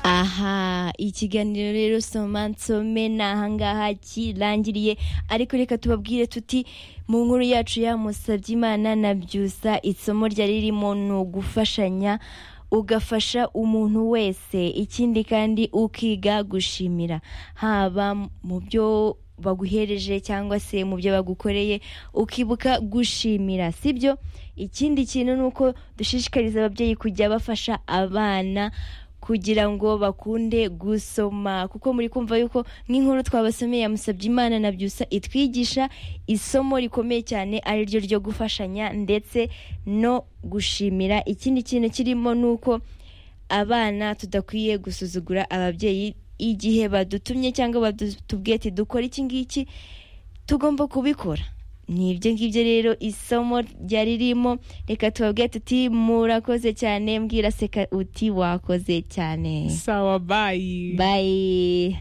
aha ikiganiro rero soma nsome ni ahangaha kirangiriye ariko reka tubabwire tuti mu nkuru yacu ya Musabyimana na byusa isomo ryari ririmo ni ugufashanya ugafasha umuntu wese ikindi kandi ukiga gushimira haba mu byo baguhereje cyangwa se mu byo bagukoreye ukibuka gushimira sibyo ikindi kintu ni uko dushishikariza ababyeyi kujya bafasha abana kugira ngo bakunde gusoma kuko muri kumva yuko nk'inkuru twabasomeye yamusabye imana na byusa itwigisha isomo rikomeye cyane ari ryo ryo gufashanya ndetse no gushimira ikindi kintu kirimo ni uko abana tudakwiye gusuzugura ababyeyi igihe badutumye cyangwa batubwiye ati dukora iki ngiki tugomba kubikora ni ibyo ngibyo rero isomo ryari ririmo reka tubabwire tuti murakoze cyane mbwira seka uti wakoze cyane sawa bayi bayi